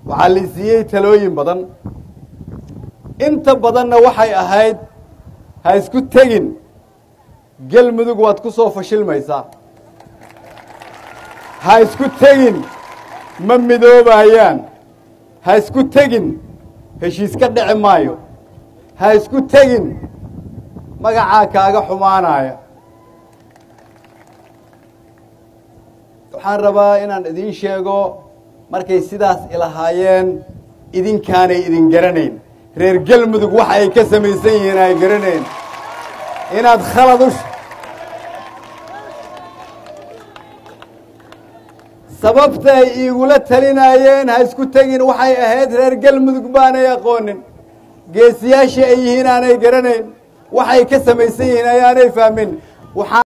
waxaa la siiyey talooyin badan inta badanna waxay ahayd ha isku tegin gelmudug waad ku soo fashilmaysaa ha isku tegin ma midoobayaan ha isku tegin heshiis ka dhici maayo ha isku tegin magacaa kaaga xumaanaya waxaan rabaa inaan idiin sheego markay sidaas ilahaayeen idinkaanay idin garanayn reer gelmudug waxa ay ka samaysan yihiin ay garanayn inaad khalad u sababta ay iigula talinaayeen ha isku tegin waxay ahayd reer gelmudug baanay aqoonin geesiyaashii ay yihiin aanay garanayn waxay ka samaysan yihiin ayaanay fahmin